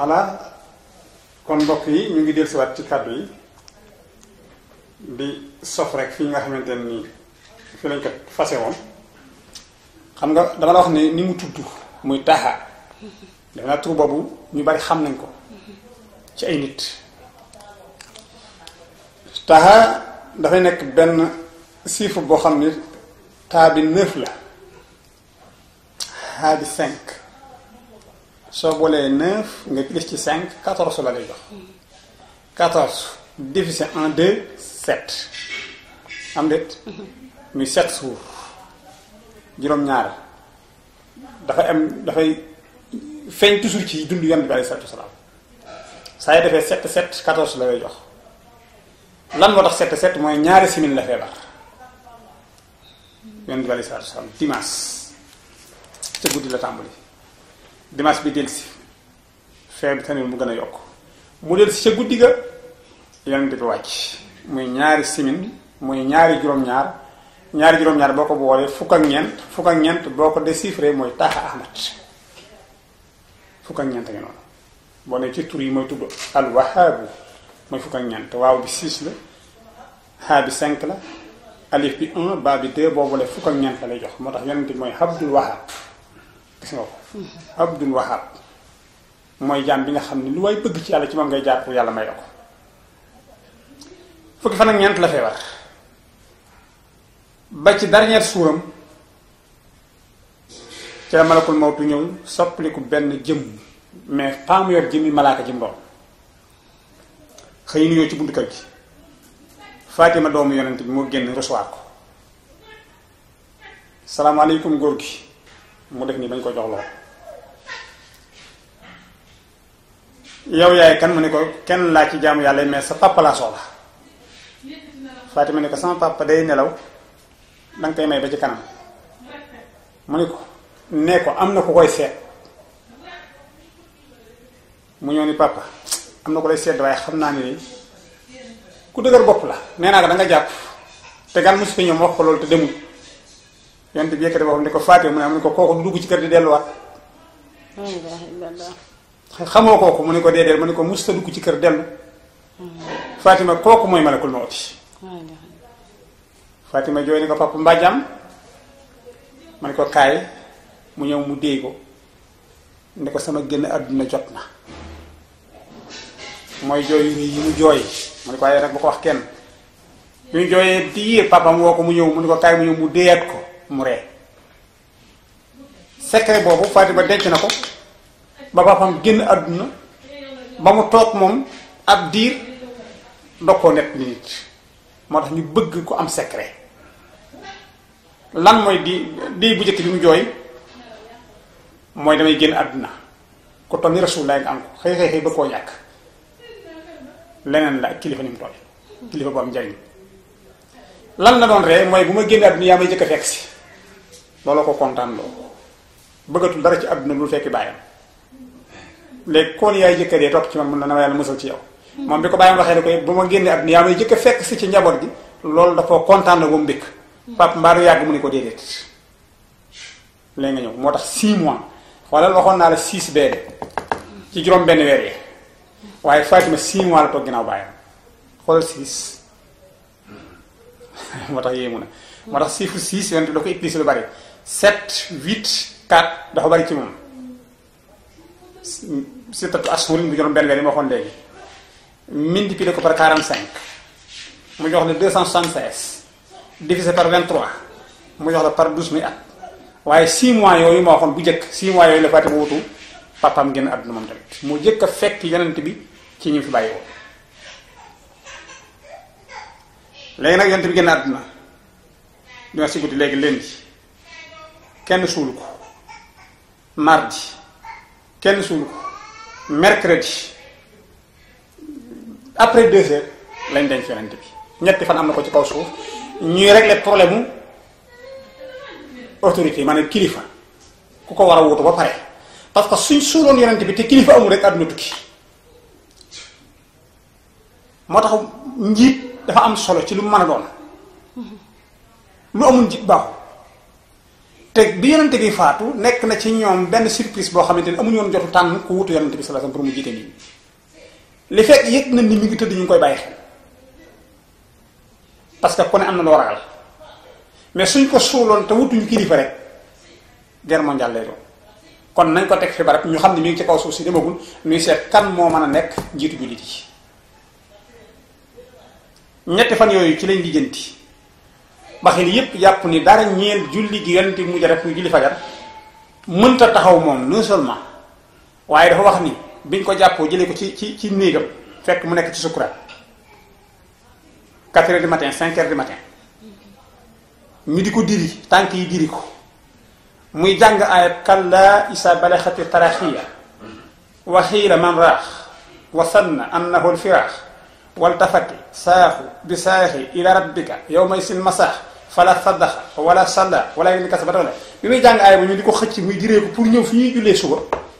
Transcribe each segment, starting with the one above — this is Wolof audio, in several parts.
voilà kon mbokk yi ñu ngi dellusiwaat ci kàddu yi di sof rek fi nga xamante ne nii fi lañ ko fase woon xam nga dama la wax ne ni mu tudd muy taxa def naa tur boobu ñu bari xam nañ ko ci ay nit taxa dafay nekk benn chiffre boo xam ne taa bi neuf la xaa bi cinq soo boolee neuf nga plus ci cinq quatorze la lay jox quatorze divisé en deux sept am déet muy sept jours juróom-ñaar dafay am dafay feeñ toujours ci dund yonent bi alayhi salaatu wasalaam saa yi defee sept sept quatorze la lay jox lan moo tax sept sept mooy ñaari semaine la feebar yonent bi alayhi salaatu wasalaam dimanche ca guddi la tàmbali dimanche bi delsi feebar bi tamit mu gën a yokk mu delsi ca guddi ga yonent bi wàcc muy ñaari simin muy ñaari juróom-ñaar ñaari juróom-ñaar boo ko boolee fukk ak ñeent fukk ak ñeent boo ko déchiffré mooy taaxa ahmad fukk ak ñeent ngi noonu boo ne ci tur yi mooy tudd al wahaabu mooy fukk ak ñeent waaw bi 6 la xaa bi 5 la alif bi 1 baa bi 2 boo boolee fukk ak ñeent la lay jox moo tax yonent bi mooy abdul wahab gis nga ko abdul wahab mooy jaam bi nga xam ne lu way bëgg ci yàlla ci moom ngay jaar pour yàlla may la ko fukki fan ak ñeent la feebar ba ci dernier suuram ci la malakul mawtu ñëw soppaliku benn jëm mais pas mu yor jëmmi malaaka jëm doon xëy nuyoo ci buntu kër gi Fatima doomu yonent bi moo génn recevoir ko salaamaaleykum góor gi mu def nii bañ ko jox lool yow yaay kan mu ne ko kenn laa ci jaamu yàlla mais sa papa laa soxla Fatima ne ko sama papa day nelaw danga koy may ba ci kanam mu ne ko nee ko am na ku koy seet mu ñëw ni papa am na ko lay seet waaye xam naa ne ku dëgër bopp la nee naa ko da nga jàpp te gan mosu fi ñëw wax ko loolu te demul yonent bi yëkkati boppam ne ko Fatima mu ne mu ne ko kooku du dugg ci kër di delluwaat xamoo kooku mu ne ko déedéet mu ne ko musta dugg ci kër dellu Fatima kooku mooy malakul mawti Fatima jooy ni ko papa mbaa jàmm ma ne ko kaay mu ñëw mu déey ko ne ko sama génn àdduna jot na mooy jooy yu yi mu jooy mu ne ko waaye nag bu ko wax kenn yu ñu jooyee diir papam woo ko mu ñëw mu ne ko kaay mu ñëw mu déeyaat ko mu ree secret boobu Fatima denc na ko ba papam génn àdduna ba mu toog moom ab diir dog koo net nit moo tax ñu bëgg ku am secret lan mooy di di bu njëkk bi mu jooy mooy damay génn àdduna ko toll ni rasulullah nga am ko xëy xëy xëy ba koo ñàkk leneen la ak kilifa ni mu toll kilifa bu am njariñ lan la doon ree mooy bu ma génn àdduna yaa may jëkk a fekk si looloo ko kontaan loo bëggatul dara ci àdduna lu fekki bàyyam léegi kon yaay jëkka dee topp ci man mun na na ma yàlla mësal ci yow moom bi ko bàyyam waxee ne koy bu ma génnee àdduna yaa may jëkk a fekk si ci njaboot gi loolu dafa kontaan la ba mu mbékk pap mbaaru yàgg mu ne ko déedéet léegi nga ñëw moo tax 6 mois xoolal waxoon naa la 6 beede ci juróom benn weer yi waaye Fatima 6 mois la toog ginnaaw bàyyam xoolal 6 moo tax yéemu na moo tax chiffre 6 yonent da ko utilisé lu bari 7 8 4 dafa bari ci moom sittatu ashhurin bu juróom benn weer yi ma waxoon léegi multiplié ko par 45 mu jox la 276 divisé par 23 mu jox la par 12 muy at waaye 6 mois yooyu ma waxoon bu njëkk 6 mois yooyu la Fatima wutu papaam génn àdduna moom tamit mu jëkk a fekk yonent bi ci ñu fi bàyyi woon léegi nag yonent bi génn àdduna dina si guddi léegi lundi kenn suulu ko mardi kenn suulu ko mercredi après deux heures lañ denc yonent bi ñetti fan am na ko ci kaw suuf ñuy régler problème mu autorité maanaam kilifa ku ko war a wutu ba pare parce que suñ suuloon yonent bi te kilifa amul rek àdduna tukki moo tax njiit dafa am solo ci lu mu mën a doon lu amul njiit baaxul te bi yonente bi faatu nekk na ci ñoom benn surprise boo xamante ni amuñu woon jotu tànn ku wutu yonente bi sallallahu alayhi wasallam pour mu jiite nit ñi li fekk yëg na ni mi ngi tëdd ñu ngi koy bàyyi xel parce que ku ne am na loo ragal mais suñ ko suuloon te wutuñu kilifa rek guerre mondiale lay doon kon nañ ko teg fi barab ñu xam ne mi ngi ci kaw suuf si demagul ñuy seet kan moo mën a nekk njiitu jullit yi ñetti fan yooyu ci lañ lijjanti ba xel yépp jàpp ni dara ñeel julli gi yonent bi mujj def muy julli fajar mënta taxaw moom non seulement waaye dafa wax ni biñ ko jàppoo jëlee ko ci ci ci néegam fekk mu nekk ci sukuraat 4 heures du matin 5 heures du matin ñu di ko diri tànk yi diri ko muy jàng ayat kalla isa balaxati taraxiya wa xiila man raax wa sanna annahu alfiraax waltafati saaxu bi saaxi ila rabbika yawma isin masaax fala saddaxa wala salla wala yéen kasa ba tax la bi muy jàng aaya ba ñu di ko xëcc muy diree ko pour ñëw fi ñuy jullee suba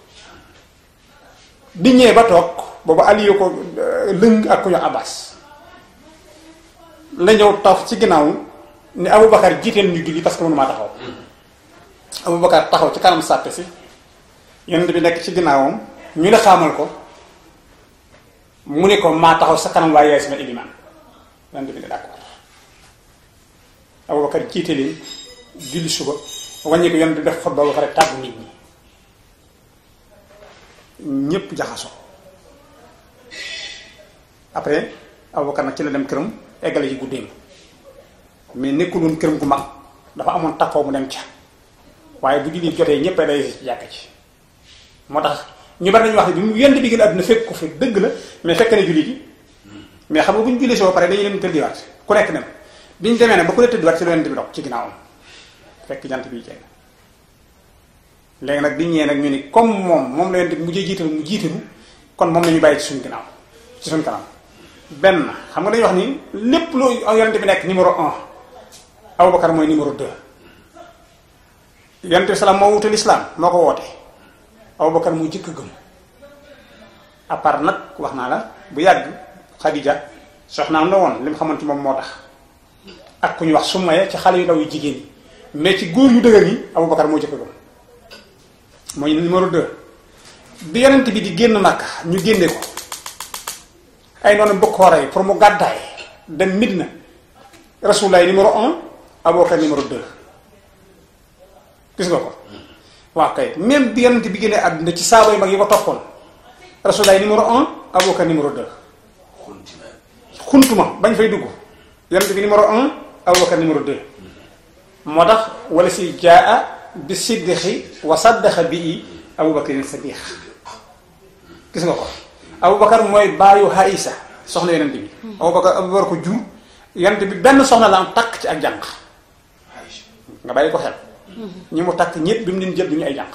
di ñëwee ba toog boobu aliyo ko lëng ak ku ñu abbas la ñëw taf ci ginnaaw ni Aboubacar jiiteel ñu julli parce que mënumaa taxaw Aboubacar taxaw ci kanam sàppe si yonent bi nekk ci ginnaawam ñu ne xaamal ko mu ne ko maa taxaw sa kanam waaye yaay sama ilimaan yonent bi ne d'accord Aboubacar jiite leen julli suba wàññi ko yonent bi def xutba ba pare tàggu nit ñi ñépp jaxasoo après Aboubacar nag ci la dem këram eggale ci guddeem mais nekkul woon këram gu mag dafa amoon takkoo mu dem ca waaye bu julli jotee ñépp day ci jàkk ci moo tax ñu bari nañu wax ne bi mu yent bi gën àdduna fekk ko fi dëgg la mais fekk na julli gi mais xam nga bu ñu julli si ba pare dañuy dem tëddiwaat ku nekk dem bi ñu demee ne ba ku ne tëddiwaat ci la yonent bi dox ci ginnaawam fekk jant bi jenn léegi nag bi ñëwee nag ñu ni comme moom moom la yonent bi mujjee jiital mu jiitalu kon moom la ñu bàyyi ci suñu ginnaaw ci suñu kanam benn xam nga dañuy wax ni lépp lu yonent bi nekk numéro un Aboubacar mooy numéro deux yonent bi salaam moo wutal islam moo ko woote Aboubacar mu jëkk gëm à part nag wax naa la bu yàgg Khadija soxnaam la woon li mu xamante moom moo tax ak ku ñu wax Sumayya ci xale yu ndaw yu jigéen ñi mais ci góor yu dëgër yi Aboubacar moo jëkk gëm mooy numéro deux bi yonent bi di génn Makka ñu génne ko ay noonu bëgg koo rey pour mu gàddaay dem Midina Rasulullah numéro un Aboubacar numéro deux gis nga ko waaw kay même bi yonent bi génnee àdduna ci saaba yu mag yi ko toppoon Rasulullah numéro un Aboubacar numéro deux xuntuma bañ fay dugg yonent bi numéro un Aboubacar numéro deux moo tax wala si jaa bi siddiqi wa saddaqa bii Aboubacar sadiq gis nga ko Aboubacar mooy baayu Aïsa soxna yonent bi Aboubacar Aboubacar ko jur yonent bi benn soxna la am takk ci ak jànq nga bàyyi ko xel ñi mu takk ñëpp bi mu leen jël du ñu ay jànq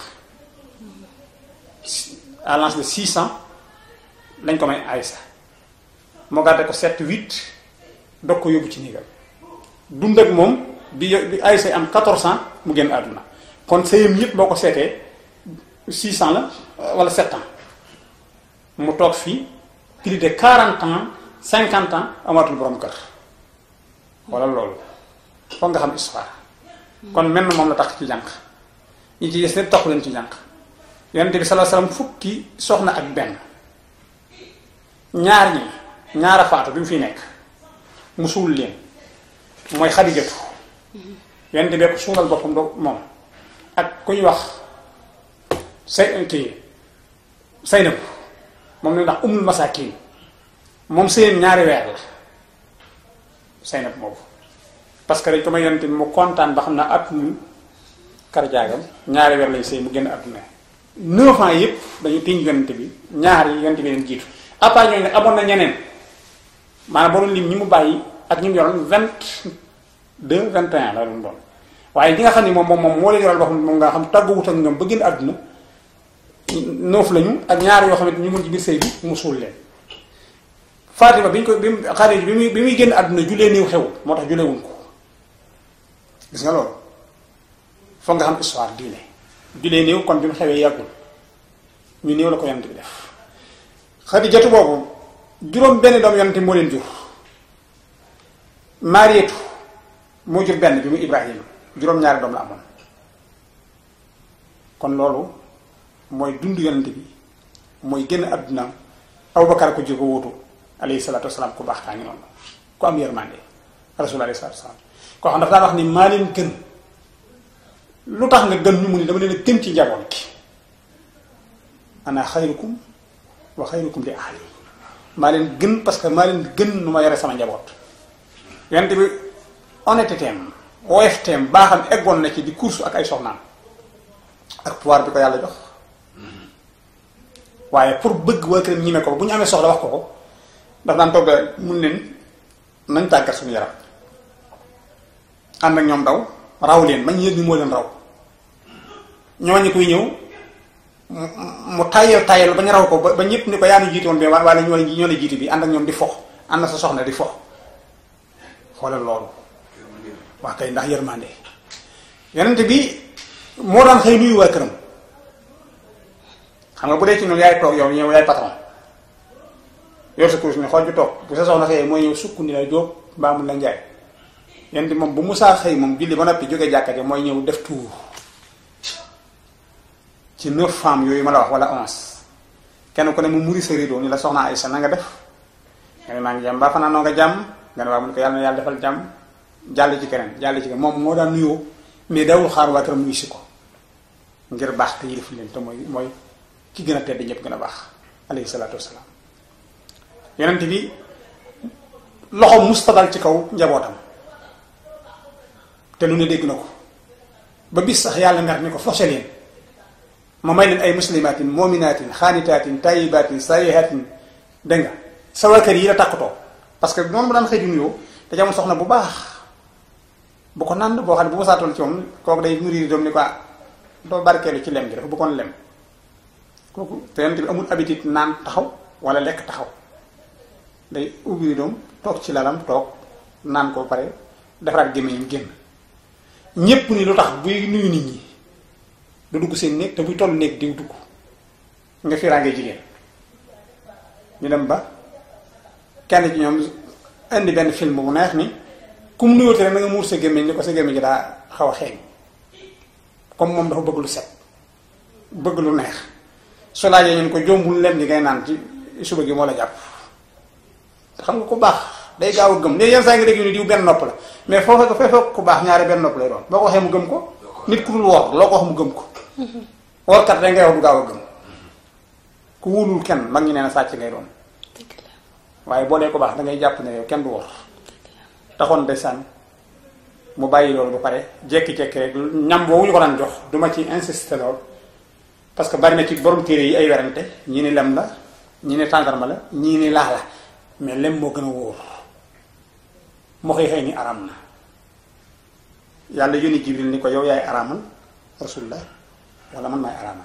à l'âge de six ans lañ ko may Aïsa moo gàdde ko sept huit dog ko yóbbu ci néegam dund ak moom bi bi Aïsa am quatorze ans mu génn àdduna kon sëyam yëpp boo ko seetee six ans la wala sept ans mu toog fii plus de quarante ans cinquante ans amatul borom kër wala loolu foog nga xam histoire kon mel na moom la tax ci jànq ñi ci des ne taxu leen ci jànq yonent bi sallallahu alayhi wasallam fukki soxna ak benn ñaar ñi ñaara faatu bi mu fi nekk mu suul leen mooy xadijatu yonent bee ko suulal boppam do moom ak ku ñu wax say kii Saynab moom la ndax umul masakin moom seen ñaari weer la Saynab moobu parce que dañ ko may yonent bi mu kontaan ba xam naa at mu karjaagam ñaari weer lañ sëy mu génn àdduna neuf ans yëpp dañu tiñ yonent bi ñaar yi yonent bi leen jiitu à part ñooñu nag amoon na ñeneen maanaam boo doon lim ñi mu bàyyi ak ñi mu yoroon vingt deux vingt et un la doon doon waaye ñi nga xam ne moom moom moom moo leen yoral boo xam ne moom nga xam tàgguwut ak ñoom ba génn àdduna noof lañu ak ñaar yoo xam ne ñu ngi ci biir sëy bi mu suul leen Fatima bi ñu ko bi mu Xadija bi muy bi muy génn àdduna julee néew xewul moo tax julee wuñ ko gis nga loolu foog nga xam histoire diine julee néew kon bi mu xewee yàggul ñu néew la ko yonent bi def Xadijatu boobu juróom benn doom yonent moo leen jur Mariyatu moo jur benn bi mu Ibrahima juróom-ñaari doom la amoon kon loolu mooy dund yonent bi mooy génn àdduna Abubakar ko jur ko wuutu alayhi salaatu wasalaam ku baax kaa ngi noonu ku am yërmande rasul alayhi salaatu wasalaam koo xam dafa daan wax ni maa leen gën lu tax nga gën ñu mu ni dama leen a gën ci njaboot gi ana xayrukum wa xayrukum li ahli maa leen gën parce que maa leen gën nu ma yore sama njaboot yonent bi honnêteté am woyofté am baaxam eggoon na ci di course ak ay soxnaam ak pouvoir bi ko yàlla jox waaye pour bëgg waa këram ñime ko bu ñu amee soxla wax ko ko daf daan toog mun leen nañ tàggat suñu yaram ànd ak ñoom daw raw leen bañ yëg ni moo leen raw ñooñu koy ñëw mu tayal tayal ba ñu raw ko ba ñëpp ni ko yaa nu jiite woon bi wala ñoo ñoo la jiite bi ànd ak ñoom di fox ànd sa soxna di fox xoolal loolu waa kay ndax yërmande yonent bi moo daan xëy nuyu waa këram xam nga bu dee ci noonu yaay toog yow ñëw yaay patron yor sa kurus ni xool ju toog bu sa soxna xëyee mooy ñëw sukk ni la jóob mbaa mun la njaay yonent moom bu musaa xëy moom julli ba noppi jógee jàkkate mooy ñëw def tuur ci neuf femmes yooyu ma la wax wala onze kenn ku ne mu muri sa rideau ni la soxna Aysa na nga def nga ne maa ngi jàmm baa fanaan noo nga jàmm nga ne waa mun ko yàlla na yàlla defal jàmm jàll ci keneen jàll ci keneen moom moo daan nuyoo mais dawul xaar waa këram nuyu si ko ngir baax te yilif leen te mooy mooy ki gën a tedd ñëpp gën a baax alayhi salaatu wasalaam yonent bi loxo mustadal ci kaw njabootam te lu ne dégg na ko ba bis sax yàlla mer ni ko forcé leen ma may leen ay muslimatin mominaatin xaanitaatin tayibatin sayihatin dégg nga sa waa kër yi la takkatoo parce que noonu mu daan xëy di nuyoo te jamono soxna bu baax bu ko nand boo xam ne bu ma saatoon ci moom kooku day nourrir doom ni ko doo barkeelu ci lem gi dafa bëggoon lem kooku te yonent bi amul habitude naan taxaw wala lekk taxaw day ubbi doom toog ci lalam toog naan ko pare defaraat gémmiñam génn ñépp ni lu tax buy nuyu nit ñi du dugg seen néeg te buy toll néeg diw dugg nga fiiraange jigéen ñu dem ba kenn ci ñoom indi benn film bu neex ni ku mu nuyooti rek na nga muur sa gémmiñ ni ko sa gémmiñ gi daa xaw a xeeñ comme moom dafa bëgg lu set bëgg lu neex su laajee ñun ko jombul lem gi ngay naan ci suba gi moo la jàpp xam nga ku baax day gaaw a gëm léegi yenn saa nga dégg ni diw benn nopp la mais foo fekk fee fekk ku baax ñaari benn nopp lay doon boo ko waxee mu gëm ko nit ku dul woor loo ko wax mu gëm ko woorkat da ngay wax du gaaw a gëm ku wóolul kenn mag ñi nee na sàcc ngay doon waaye boo dee ko baax da ngay jàpp ne yow kenn du wor taxoon ndeysaan mu bàyyi loolu ba pare jekki-jekki rek ñam boobu ñu ko daan jox duma ci insister lool parce que bari na ci borom téere yi ay werante ñii ni lem la ñii ni tàndarma la ñii ni laax la mais lem moo gën a wóor moo xëy xëy ni araam na yàlla yónni jibril ni ko yow yaay araamal rasulullah wala man maay araamal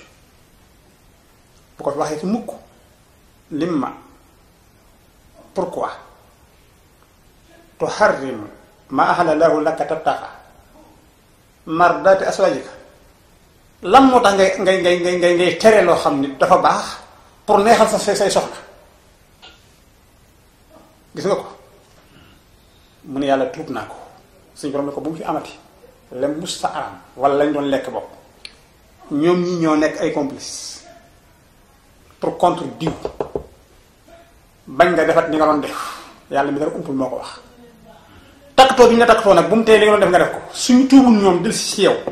bu ko fi waxee ci mukk lim ma pourquoi tuharrim ma ahalla lahu laka tabtaxa mardati aswajika lan moo tax ngay ngay ngay ngay ngay ngay tere loo xam ni dafa baax pour neexal sa say say soxna gis nga ko mu ne yàlla tuub naa ko suñu borom ne ko bu mu fi amati lem mus sa aram wala lañ doon lekk bopp ñoom ñi ñoo nekk ay complice pour contre diw bañ nga defat ni nga doon def yàlla mi dara umpul moo ko wax takkatoo bi ñu la takkatoo nag bu mu tee li nga doon def nga def ko suñu tuubul ñoom dil si si yow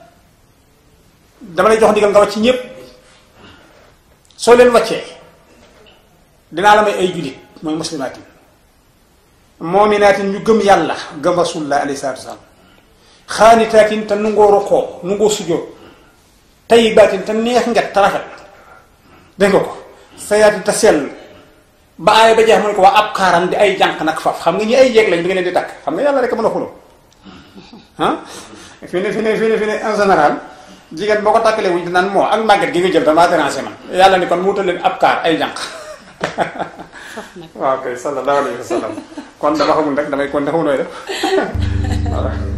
dama lay jox ndigal nga wàcc ñépp soo leen wàccee dinaa la may ay jullit mooy muslimaatin moominaatin ñu gëm yàlla gëm rasulullah alayhi salaatu wasalaam xaanitaatin te nungoo rokoo nungoo sujjóot tayyibaatin te neex nget te rafet dégg nga ko sayaatin te sell ba aaya ba jeex mu ne ko waa ab xaaran di ay jànq nag faf xam nga ñi ay jeeg lañ bi nga leen di takk xam nga yàlla rek a mën a xuloo ah fi ne fi ne fi ne fi ne en général jigéen boo ko takkalee wuñ dinaan moo ak màgget gi nga jël damaa déranger man yàlla ni kon mu wutal leen ab kaar ay jànq waaw kay sallallahu alayhi wa sallam kon dama xamul rek damay kon ne xamul nooy def voilà